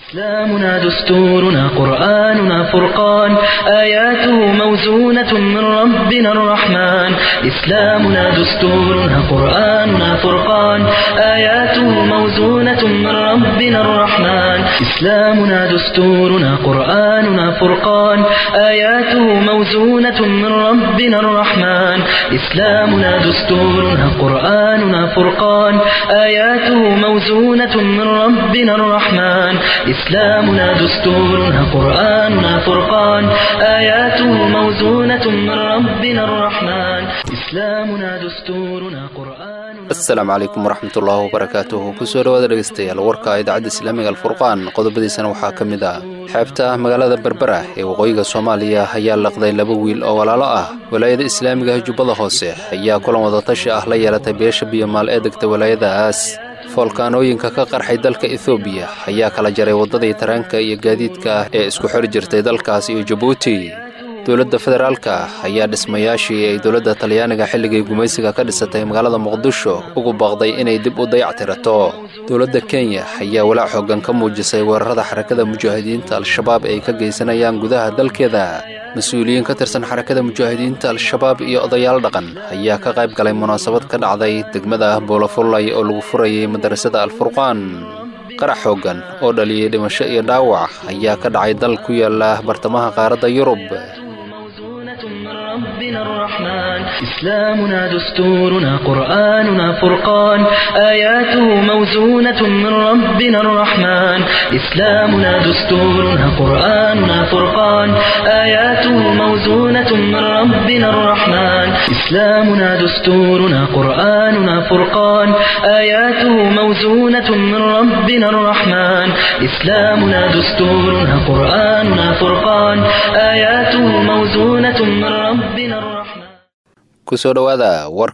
إسلامنا دستورنا قرآننا فرقان آياته موزونة من ربنا الرحمن إسلامنا دستورنا قرآننا فرقان آياته موزونة من ربنا الرحمن إسلامنا دستورنا قرآننا فرقان آياته موزونة من ربنا الرحمن إسلامنا دستورنا قرآننا فرقان آياته موزونة من ربنا الرحمن إسلامنا دستورنا قرآننا فرقان آياته موزونة من ربنا الرحمن إسلامنا دستورنا قرآننا asalaamu calaykum waraxmatullaahi wabarakaatuhu kusoo dhawaada dhegeystayaal warka idaacadda islaamiga alfurqaan qodobadiisana waxaa ka mid ah xeebta magaalada berbera ee waqooyiga soomaaliya ayaa laqday laba wiil oo walaalo ah walaayada islaamiga jubbada hoose ayaa kulan wadatashi ah la yeelatay beesha biyomaal ee degta walaayadaas foolkaanooyinka ka qarxay dalka ethoobiya ayaa kala jaray waddadii tareenka iyo gaadiidka ah ee isku xiri jirtay dalkaas iyo jabuuti dowladda federaalka ayaa dhismayaashii ay dowladda talyaaniga xilligii gumaysiga ka dhisatay magaalada muqdisho ugu baaqday inay dib u dayactirato dowladda kenya ayaa walaac xooggan ka muujisay weerarada xarakada mujaahidiinta al-shabaab ay ka geysanayaan gudaha dalkeeda mas-uuliyiin ka tirsan xarakada mujaahidiinta al-shabaab iyo odayaal dhaqan ayaa ka qayb galay munaasabad ka dhacday degmada boolofullay oo lagu furayay madarasada alfurqaan qarax xooggan oo dhaliyey dhimasho iyo dhaawac ayaa ka dhacay dal ku yaala bartamaha qaaradda yurub موزونة من ربنا الرحمن إسلامنا دستورنا قرآننا فرقان آياته موزونة من ربنا الرحمن إسلامنا دستورنا قرآننا فرقان آياته موزونة من ربنا الرحمن إسلامنا دستورنا قرآننا فرقان آياته موزونة من ربنا الرحمن إسلامنا دستورنا قرآننا فرقان آياته موزونة من ربنا الرحمن kusoo dhowaada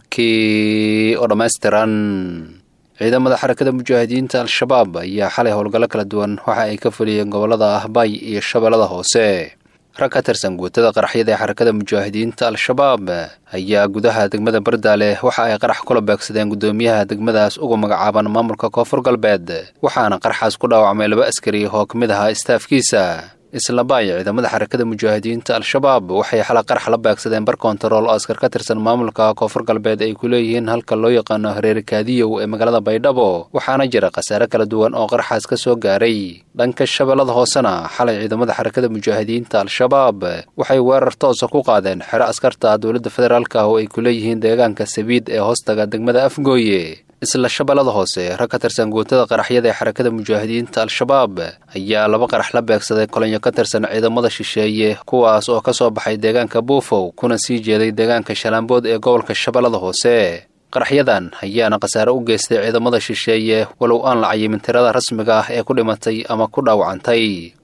warkii oo dhammaystiran ciidamada xarakada mujaahidiinta al-shabaab ayaa xalay howlgallo kala duwan waxa ay ka fuliyeen gobollada ahbay iyo shabeellada hoose rag ka tirsan guutada qaraxyada ee xarakada mujaahidiinta al-shabaab ayaa gudaha degmada bardaale waxa ay qarax kula beegsadeen guddoomiyaha degmadaas ugu magacaaban maamulka koonfur galbeed waxaana qaraxaas ku dhaawacmay laba askari oo ka mid ahaa istaafkiisa islabaay ciidamada xarakada mujaahidiinta al-shabaab waxay xala qarax la beegsadeen bar kontarool oo askar ka tirsan maamulka koonfur galbeed ay ku leeyihiin halka loo yaqaano hareeri kaadiyow ee magaalada baydhabo waxaana jira khasaare kala duwan oo qaraxaas ka soo gaaray dhanka shabeellada hoosena xalay ciidamada xarakada mujaahidiinta al-shabaab waxay weerar toosa ku qaadeen xero askarta dowladda federaalka oo ay ku leeyihiin deegaanka sabiid ee hoostaga degmada afgooye isla shabeellada hoose rag ka tirsan guutada qaraxyada ee xarakada mujaahidiinta al-shabaab ayaa laba qarax la beegsaday kolonyo ka tirsan ciidamada shisheeye kuwaas oo ka soo baxay deegaanka buufow kuna sii jeeday deegaanka shalaambood ee gobolka shabeellada hoose qaraxyadan ayaana khasaare u geystay ciidamada shisheeye walow aan la cayimin tirada rasmiga ah ee ku dhimatay ama ku dhaawacantay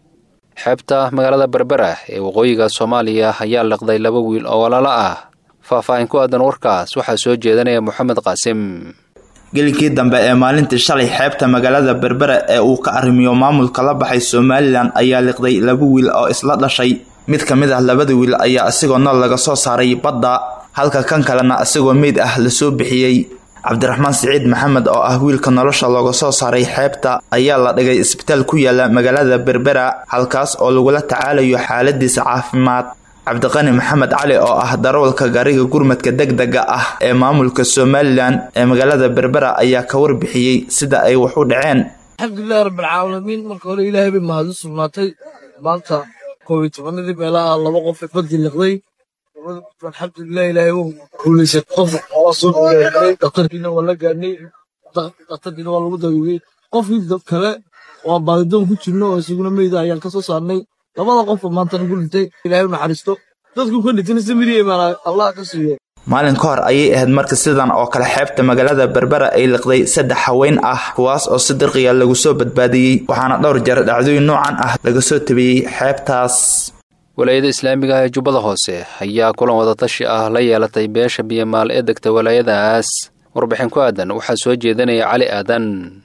xeebta magaalada berbera ee waqooyiga soomaaliya ayaa liqday laba wiil oo walaalo ah faah-faahin ku aadan warkaas waxaa soo jeedanaya moxamed qaasim gelinkii dambe ee maalintii shalay xeebta magaalada berbera ee uu ka arrimiyo maamulka la baxay somalilan ayaa liqday laba wiil oo isla dhashay mid ka mid ah labada wiil ayaa isagoo nool laga soo saaray badda halka kan kalena isagoo meyd ah lasoo bixiyey cabdiraxmaan siciid maxamed oo ah wiilka nolosha looga soo saaray xeebta ayaa la dhigay isbitaal ku yaala magaalada berbera halkaas oo lagula tacaalayo xaaladiisa caafimaad cabdiqani maxamed cali oo ah darawalka gaariga gurmadka degdega ah ee maamulka somalilan ee magaalada berbera ayaa ka warbixiyey sida ay wax u dhaceen alxamdulilahi rabbilcaalamiin marka hore ilaahay bay mahadin sugnaatay maanta koob iyo tobanadii meelaha laba qof ee badii liqday alxamdulilah ilaahay wuu guulaysay qof waa soo guulaystay dhakhtarkiina waa la gaadhnay dhakhtarkiina waa lagu daweeyey qofkii dad kale waa baadidoon ku jirno oo isaguna meyda ayaan ka soo saarnay labada qof maanta nagu dhintay ilaahay u naxariisto dadku ka dhintayna samiriye maana allah ka siiyo maalin ka hor ayay ahayd marka sidan oo kale xeebta magaalada berbera ay liqday saddex haween ah kuwaas oo si dirqiya lagu soo badbaadiyey waxaana dhowr jeer dhacdooyin noocan ah laga soo tabiyey xeebtaas walaayada islaamiga ah ee jubbada hoose ayaa kulan wadatashi ah la yeelatay beesha biyamaal ee degta walaayadaas warbixin ku aadan waxaa soo jeedanaya cali aadan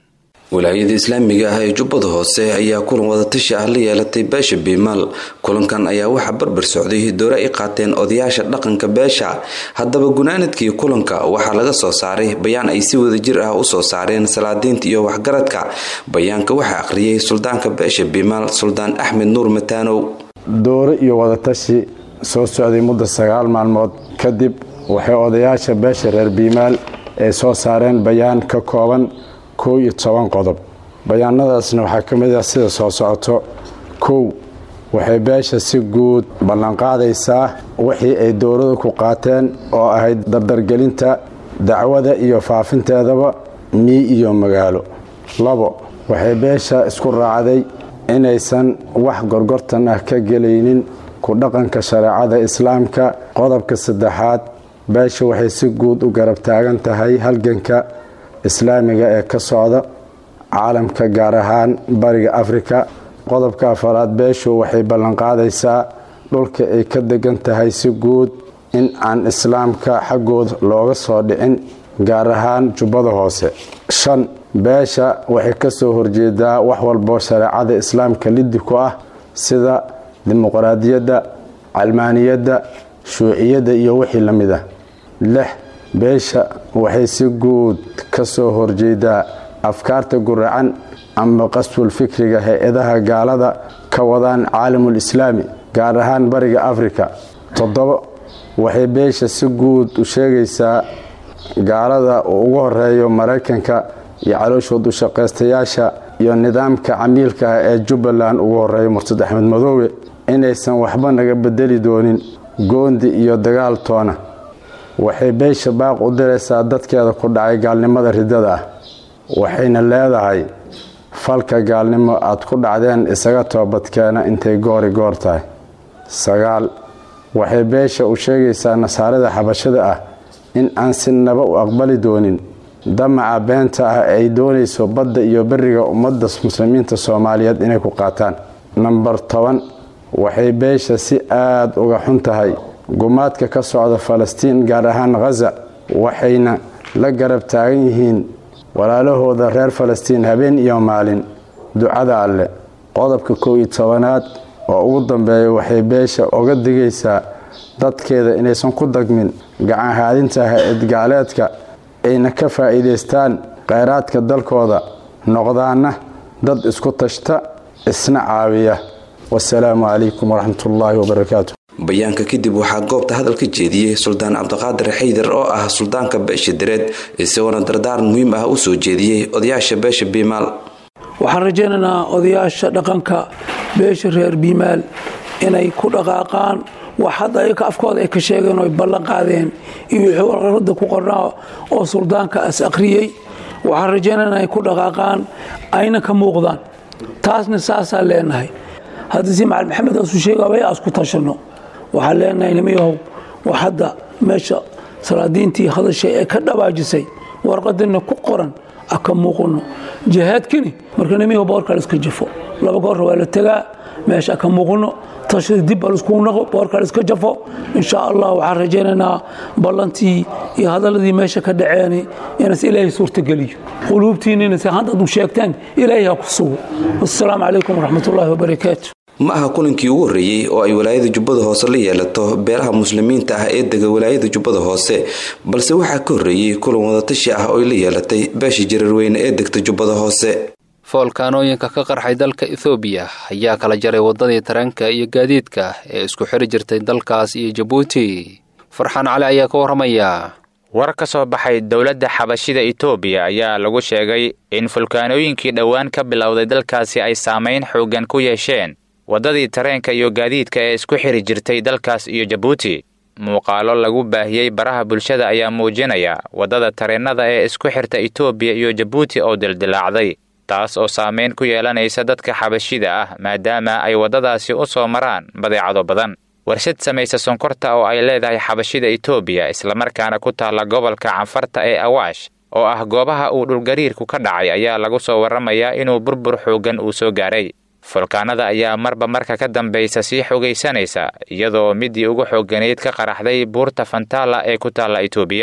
wilaayada islaamiga ah ee jubbada hoose ayaa kulan wadatashi ah la yeelatay beesha biimaal kulankan ayaa waxaa barbar socday doore ay qaateen odayaasha dhaqanka beesha haddaba gunaanadkii kulanka waxaa laga soo saaray bayaan ay si wadajir ah usoo saareen salaadiinta iyo waxgaradka bayaanka waxaa akhriyay suldaanka beesha biimaal suldaan axmed nuur mataanow doore iyo wadatashi soo socday muddo sagaal maalmood kadib waxay odayaasha beesha reer biimaal ay soo saareen bayaan ka kooban kow iyo toban qodob bayaanadaasna waxaa ka mid ah sida soo socoto kow waxay beesha si guud ballanqaadaysaa wixii ay dowladu ku qaateen oo ahayd dardargelinta dacwada iyo faafinteedaba mii iyo magaalo labo waxay beesha isku raacday inaysan wax gorgortan ah ka gelaynin ku dhaqanka shareecada islaamka qodobka saddexaad beesha waxay si guud u garab taagan tahay halganka islaamiga ee ka socda caalamka gaar ahaan bariga afrika qodobka afaraad beeshu waxay ballanqaadaysaa dhulka ay ka degan tahay si guud in aan islaamka xaggooda looga soo dhicin gaar ahaan jubbada hoose shan beesha waxay ka soo horjeedaa wax walbo shareecada islaamka liddi ku ah sida dimuqraadiyadda calmaaniyadda shuuciyadda iyo wixii la mid ah lix beesha waxay si guud ka soo horjeedaa afkaarta guracan ama qaswul fikriga hay-adaha gaalada ka wadaan caalamul islaami gaar ahaan bariga afrika toddobo waxay beesha si guud u sheegaysaa gaalada uu ugu horeeyo maraykanka iyo calooshood u shaqaystayaasha iyo nidaamka camiilka ah ee jubbaland ugu horeeyo murtad axmed madoobe inaysan waxba naga bedeli doonin goondi iyo dagaal toona waxay beesha baaq u diraysaa dadkeeda ku dhacay gaalnimada ridada ah waxayna leedahay falka gaalnimo aad ku dhacdeen isaga toobadkeena intay goori goor tahay sagaal waxay beesha u sheegaysaa nasaarada xabashada ah in aan si naba u aqbali doonin damaca beenta ah ay doonayso badda iyo beriga ummadda muslimiinta soomaaliyeed inay ku qaataan namber toban waxay beesha si aada uga xun tahay gumaadka ka socda falastiin gaar ahaan khaza waxayna la garab taagan yihiin walaalahooda reer falastiin habeen iyo maalin ducada alle qodobka kow iyo tobanaad oo ugu dambeeya waxay beesha oga digaysaa dadkeeda inaysan ku dagmin gacanhaadinta ha-ad gaaleedka ayna ka faa'iidaystaan kheyraadka dalkooda noqdaana dad isku tashta isna caawiya wasalaamu calaykum waraxmatullaahi wabarakaatu bayaanka kadib waxaa goobta hadal ka jeediyey suldaan cabdiqaadir xaydar oo ah suldaanka beesha direed isagoona dardaaran muhiim ah u soo jeediyey odayaasha beesha biimaal waxaan rajaynaynaa odayaasha dhaqanka beesha reer biimaal inay ku dhaqaaqaan wax hadda ayaka afkooda ay ka sheegeen oo ay ballan qaadeen iyo wixii warqarada ku qornaa oo suldaanka as akhriyey waxaan rajaynaynaa inay ku dhaqaaqaan ayna ka muuqdaan taasna saasaan leenahay haddii si macali maxamed aasuu sheegabay aas ku tashanno waxaan leenahay nimiyahow wax hadda meesha salaadiintii hadashay ee ka dhabaajisay warqadana ku qoran a ka muuqano jihaadkani marka nimiyahow boorka la iska jafo laba goorra waa la tegaa meesha a ka muuqano tashada dib baa laiskugu naqo boorka la iska jafo insha allah waxaan rajaynaynaa ballantii iyo hadaladii meesha ka dhaceeni inas ilaahay suurtageliyo quluubtiinina se haddaad u sheegtaan ilaahay ha ku sugo wassalaamu calaykum waraxmatullaahi wabarakaatu ma aha kulankii ugu horreeyey oo ay walaayada jubbada hoose la yeelato beelaha muslimiinta ah ee dega walaayada jubbada hoose balse waxaa ka horreeyey kulan wadatashi ah oo ay la yeelatay beesha jararweyne ee degta jubbada hoose foolkaanooyinka ka qarxay dalka ethoobiya ayaa kala jaray waddadii tareenka iyo gaadiidka ee isku xiri jirtay dalkaas iyo jabuuti farxaan cali ayaa ka warramaya war ka soo baxay dowladda xabashida etoobiya ayaa lagu sheegay in fulkaanooyinkii dhowaan ka bilowday dalkaasi ay saamayn xooggan ku yeesheen waddadii tareenka iyo gaadiidka ee isku xiri jirtay dalkaas iyo jabuuti muuqaalo lagu baahiyey baraha bulshada ayaa muujinaya waddada tareennada ee isku xirta etoobiya iyo jabuuti oo dildilaacday taas oo saamayn ku yeelanaysa dadka xabashida ah maadaama ay waddadaasi u soo maraan badeecado badan warshad samaysa sonkorta oo ay leedahay xabashida etoobiya islamarkaana ku taalla gobolka canfarta ee awaash oo ah goobaha uu dhulgariirku ka dhacay ayaa lagu soo warramayaa inuu burbur xooggan uu soo gaaray fulkaanada ayaa marba marka ka dambaysa sii xogaysanaysa iyadoo midii ugu xoogganayd ka qaraxday buurta fantala ee ku taalla etoobiya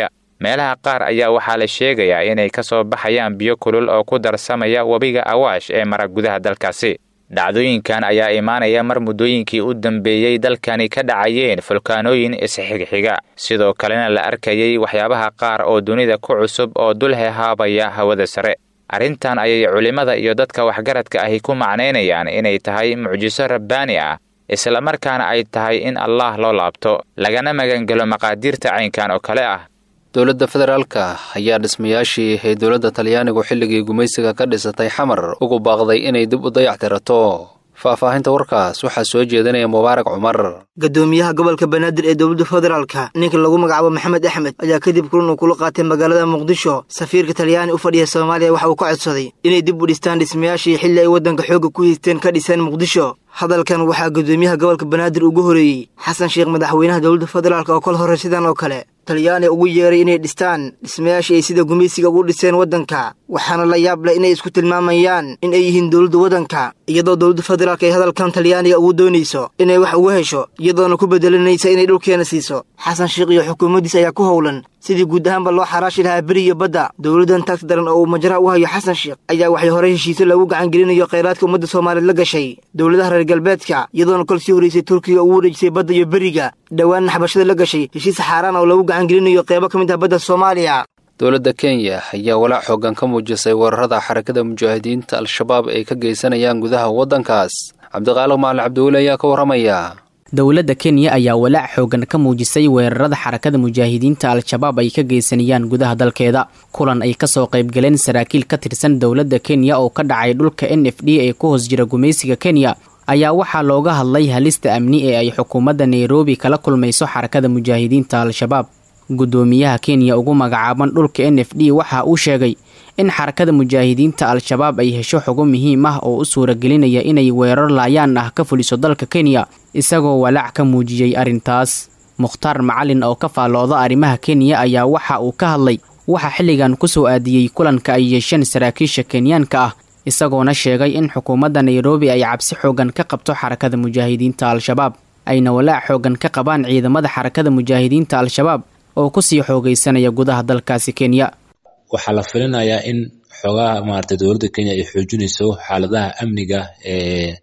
meelaha qaar ayaa waxaa la sheegayaa inay ka soo baxayaan biyo kulul oo ku darsamaya webiga awaash ee mara gudaha dalkaasi dhacdooyinkan ayaa imaanaya mar muddooyinkii u dambeeyey dalkani ka dhacayeen fulkaanooyin isxigxiga sidoo kalena la arkayay waxyaabaha qaar oo dunida ku cusub oo dul hehaabaya hawada sare arrintan ayay culimmada iyo dadka waxgaradka ahi ku macnaynayaan inay tahay mucjiso rabbaani ah islamarkaana ay tahay in allaah loo laabto lagana magangelo maqaadiirta caynkan oo kale ah dowladda federaalka ayaa dhismayaashii ay dowladda talyaanigu xilligii gumaysiga ka dhisatay xamar ugu baaqday inay dib u dayactirato faahfaahinta warkaas waxaa soo jeedinaya mubaarak cumar gadoomiyaha gobolka banaadir ee dowladda federaalka ninka lagu magacaabo maxamed axmed ayaa kadib kulan uu kula qaatay magaalada muqdisho safiirka talyaani u fadhiya soomaaliya waxa uu ka codsaday inay dib u dhistaan dhismayaashii xilli ay waddanka xoogga ku haysteen ka dhiseen muqdisho hadalkan waxaa gadoomiyaha gobolka banaadir ugu horeeyey xasan sheekh madaxweynaha dowladda federaalk oo kol hore sidan oo kale talyaani ugu yeeray inay dhistaan dhismayaashii ay sida gumaysiga ugu dhiseen waddanka waxaana la yaab leh inay isku tilmaamayaan in ay yihiin dowladda waddanka iyadoo dowladda federaalk ay hadalkan talyaaniga ugu doonayso inay wax uga hesho iyadoona ku bedelanaysa inay dhulkeena siiso xasan sheekh iyo xukuumaddiis ayaa ku howlan sidii guud ahaanba loo xaraashi lahaa beri iyo badda dowladdan taagti daran oo uu majraha u hayo xasan sheekh ayaa waxay horey heshiisyo lagu gacangelinayo khayraadka ummadda soomaaliyeed la gashay dowladaha reer galbeedka iyadoona kol sii horraysay turkiga ugu wareejisay badda iyo beriga dhowaanna xabashada la gashay heshiis xaaraan oo lagu gacangelinayo qeybo ka mid ah badda soomaaliya dowladda kenya ayaa walaac xoogan ka muujisay weerarada xarakada mujaahidiinta al-shabaab ay ka geysanayaan gudaha waddankaas cabdiqaaliq macalin cabdiweli ayaa ka warramaya dowladda kenya ayaa walaac xoogan ka muujisay weerarada xarakada mujaahidiinta al-shabaab ay ka geysanayaan gudaha dalkeeda kulan ay kasoo qaybgaleen saraakiil ka tirsan dowladda kenya oo ka dhacay dhulka n f d ee ku hoos jira gumaysiga kenya ayaa waxaa looga hadlay halista amni ee ay xukuumadda nairobi kala kulmayso xarakada mujaahidiinta al-shabaab guddoomiyaha kenya ugu magacaaban dhulka n f d waxa uu sheegay in xarakada mujaahidiinta al-shabaab ay hesho xogo muhiim ah oo u suuragelinaya inay weerar laayaan ah ka fuliso dalka kenya isagoo walaac ka muujiyey arrintaas mukhtaar macalin oo ka faallooda arrimaha kenya ayaa waxa uu ka hadlay waxaa xilligan kusoo aadiyey kulanka ay yeesheen saraakiisha kenyaanka ah isagoona sheegay in xukuumadda nairobi ay cabsi xoogan ka qabto xarakada mujaahidiinta al-shabaab ayna walaac xoogan ka qabaan ciidamada xarakada mujaahidiinta al-shabaab oo kusii xoogaysanaya gudaha dalkaasi kenya waxaa la filinayaa in xoogaha maarata dowladda kenya ay xoojinayso xaaladaha amniga ee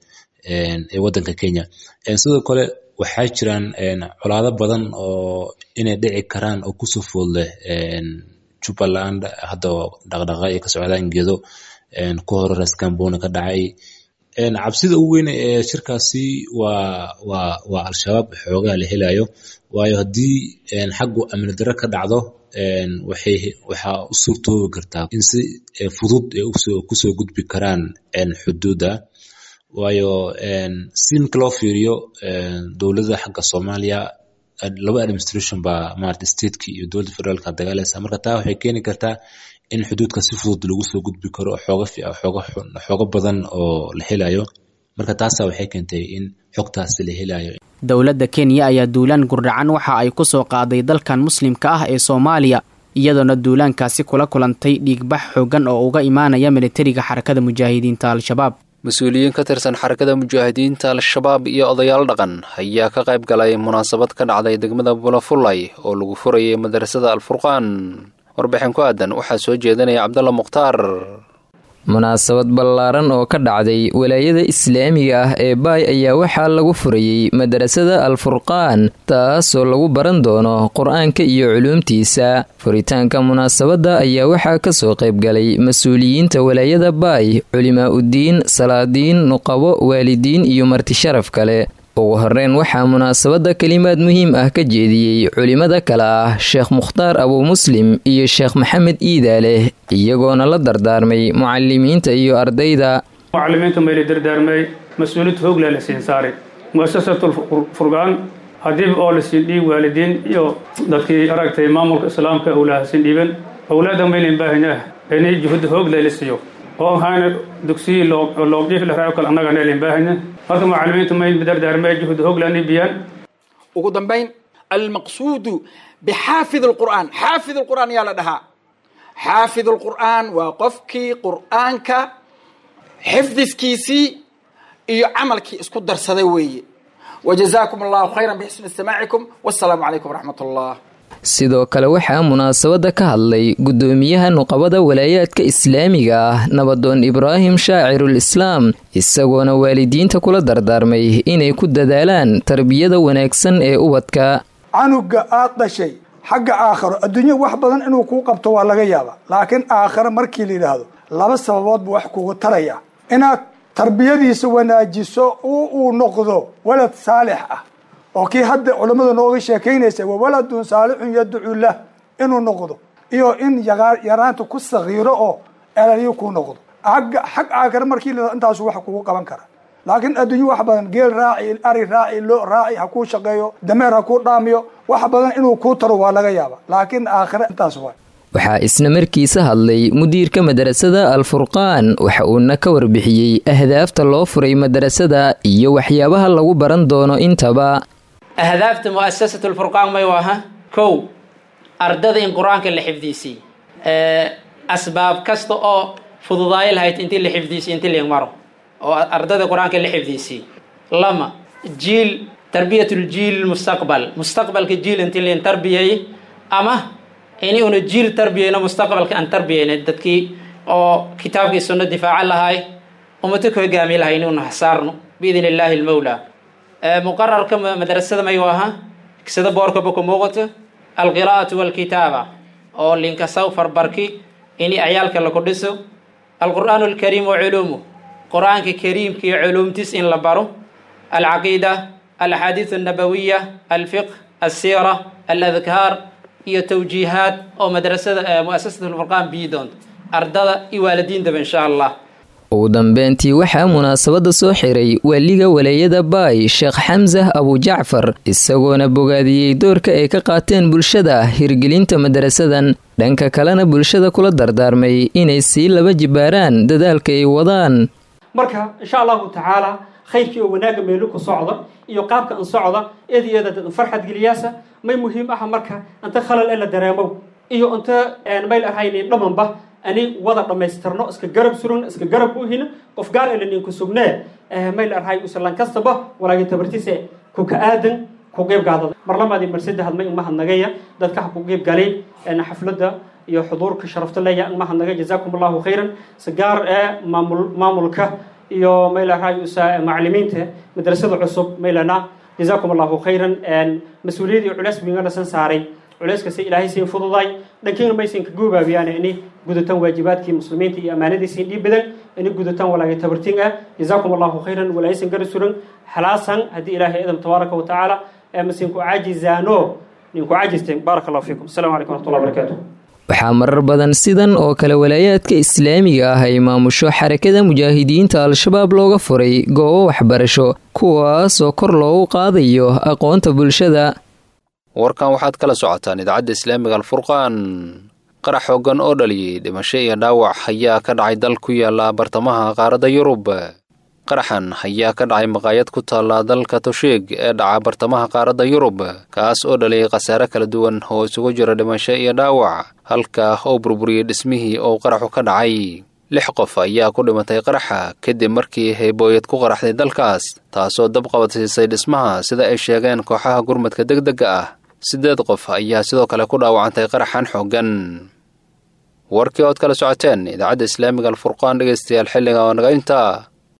ee waddanka kenya sidoo kale waxaa jiraan colaado badan oo inay dhici karaan oo kusoo food leh jubbaland hadda dhaqdhaqa ay ka socdaan geedo ku hore raskambona ka dhacay cabsida ugu weyn ee shirkaasi waa waa waa al-shabaab xoogaha la helayo waayo haddii xaggu amni darro ka dhacdo waxay waxaa u suurtoobi kartaa in si fudud ay kusoo gudbi karaan xuduudda waayo si marka loo fiiriyo dowladda xagga soomaaliya laba administration baa maarata stateki iyo dowladda federaalka dagaalaysa marka taa waxay keeni kartaa in xuduudka si fudud lagu soo gudbi karo xooga xooga xooga badan oo la helayo marka taasa waxay keentay in xogtaasi la helayo dowladda kenya ayaa duulaan gurdhacan waxa ay ku soo qaaday dalkan muslimka ah ee soomaaliya iyadoona duulaankaasi kula kulantay dhiigbax xoogan oo uga imaanaya militariga xarakada mujaahidiinta al-shabaab mas-uuliyiin ka tirsan xarakada mujaahidiinta al-shabaab iyo odayaal dhaqan ayaa ka qayb galay munaasabad ka dhacday degmada bulafulay oo lagu furayay madrasada alfurqaan warbixin ku aadan waxaa soo jeedinaya cabdalla mukhtaar munaasabad ballaaran oo ka dhacday walaayada islaamiga ah ee baay ayaa waxaa lagu furayey madrasada alfurqaan taasoo lagu baran doono qur-aanka iyo culuumtiisa furitaanka munaasabadda ayaa waxaa kasoo qaybgalay mas-uuliyiinta walaayada baay culimaa uddiin salaadiin nuqabo waalidiin iyo marti sharaf kale ugu horeyn waxaa munaasabadda kelimaad muhiim ah ka jeediyey culimada kale ah sheekh mukhtaar abuu muslim iyo sheekh maxamed iidaaleh iyagoona la dardaarmay mucalimiinta iyo ardayda mucalimiinta mayla dardaarmay mas-uuliyad hoogla la siin saaray muasasatul furqaan haddii oo la siin dhiib waalidiin iyo dadkii aragtay maamulka islaamka owlaha siin dhiiban owlaada maylan baahan ah inay juhud hoogla la siiyo oo ahaana dugsiyi loogdhiif la raaco kale annagana elin baahanya marka mucalimiintu may dardaarmay juhud hooglaani biyaan ugu dambayn almaqsuudu bixaafid alqur'aan xaafid alqur'aan yaa la dhahaa xaafid alqur'aan waa qofkii qur'aanka xifdiskiisii iyo camalkii isku darsaday weeye wajazaakum allahu khayran bixusni istimaacikum wassalaamu calaykum waraxmat allah sidoo kale waxaa munaasabadda ka hadlay guddoomiyaha nuqabada walaayaadka islaamiga ah nabadoon ibraahim shaacirul islaam isagoona waalidiinta kula dardaarmay inay ku dadaalaan tarbiyada wanaagsan ee ubadka canuga aad dhashay xagga aakharo adduunya wax badan inuu kuu qabto waa laga yaaba laakiin aakharo markii la yidhaahdo laba sababood buu wax kugu taraya inaad tarbiyadiisa wanaajiso oo uu noqdo walad saalix ah oo kii hadda culammadu nooga sheekaynaysa wa waladun saalixun yadcu lah inuu noqdo iyo in yaraanta ku sakiiro oo elaliyo kuu noqdo agga xag aakhare markii la intaasu wax kugu qaban kara laakiin adduunyo wax badan geel raaci ari raaci loo raaci ha kuu shaqeeyo dameer ha kuu dhaamiyo wax badan inuu kuu taro waa laga yaaba laakiin aakhare intaas waa waxaa isna markiisa hadlay mudiirka madarasada alfurqaan waxa uuna ka warbixiyey ahdaafta loo furay madarasada iyo waxyaabaha lagu baran doono intaba ahdaafta mu'asasatu lfurqaan may aha kow ardada in qur-aanka la xifdiisiy asbaab kasta oo fududaayo lahayd intii la xifdiisiy intii la maro oo ardada qur-aanka la xifdiisiy lama jiil tarbiyatuljiil mustaqbal mustaqbalka jiil intii lain tarbiyay ama ini una jiil tarbiyayno mustaqbalka aan tarbiyayna dadkii oo kitaabkii sunno difaaca lahay ummado ka hogaami lahay in una hasaarno biidn illaahi almawla muqararka madrasada mayu ahaa sida boorkaba ku muuqato alqiraa'atu walkitaaba oo linkasaw farbarki ini ciyaalka laku dhiso alqur'aanu alkariim wa culuumuh qur-aanka kariimka iyo culuumtiis in la baro alcaqiida alaxaadiis annabawiya alfiqh alsiira aladkaar iyo tawjiihaad oo madrasada mu'asasat lfurqaan bii doonto ardada iyo waalidiintaba insha allah ugu dambeyntii waxaa munaasabadda soo xiray waaliga walaayada baay sheekh xamsah abujacfar isagoona bogaadiyey doorka ay ka qaateen bulshada hirgelinta madarasadan dhanka kalena bulshada kula dardaarmay inay sii laba jibaaraan dadaalka ay wadaan marka insha allahu tacaala khayrkii oo wanaagga meelu ku socda iyo qaabka an socda eed iyo eeda farxad geliyaasa may muhiim aha marka inta khalal ee la dareemow iyo inta mayl ahaynin dhamanba ani wada dhammaystirno iska garab suran iska garab u hino qof gaar elinin ku sugnee mayl arhay usalan kastaba walaagin tabartiise ku ka aadan ku qeyb gaadada mar labaadii mar saddexaad may uma hadnagaya dadka ha ku qeyb galay xafladda iyo xuduurka sharafta leeya uma hadnagay jazaakum allahu khayran si gaar ee maamul maamulka iyo mayl arhay usa macalimiinta madrasada cusub maylana jazaakum allahu khayran mas-uuliyad iyo culeys bingana san saaray culeyskasi ilaahay siin fududay dhankiina maysan ka goobaabiyaan ini gudataan waajibaadkii muslimiinta iyo ammaanadiisiin dhiib badan ini gudataan walaagay tabartin ah jazaakum allahu khayran walaaysan gara suran xalaasan haddii ilaahay idam tabaaraka wa tacaala masinku caajizaano ninku caajisteen baaraka allahu fiikum assalamu calaykum waraxmatullahi barakatuh waxaa marar badan sidan oo kale walaayaadka islaamiga ah ay maamusho xarakada mujaahidiinta al-shabaab looga furay goobo waxbarasho kuwaasoo kor loogu qaadayo aqoonta bulshada warkan waxaad kala socotaan idaacadda islaamiga alfurqaan qarax xoogan oo dhaliyey dhimasho iyo dhaawac ayaa ka dhacay dal ku yaala bartamaha qaaradda yurub qaraxan ayaa ka dhacay maqaayad ku taalla dalka tosheeg ee dhaca bartamaha qaaradda yurub kaas oo dhaliyay khasaare kala duwan oo isugu jira dhimasho iyo dhaawac halka oo burburiyey dhismihii oo qaraxu ka dhacay lix qof ayaa ku dhimatay qaraxa kadib markii heybooyad ku qaraxday dalkaas taasoo dab qabadsiisay dhismaha sida ay sheegeen kooxaha gurmadka deg dega ah siddeed qof ayaa sidoo kale ku dhaawacantay qaraxan xooggan warkii ood kala socoteen idaacadda islaamiga alfurqaan dhegaystayaal xilliga oo naga intaa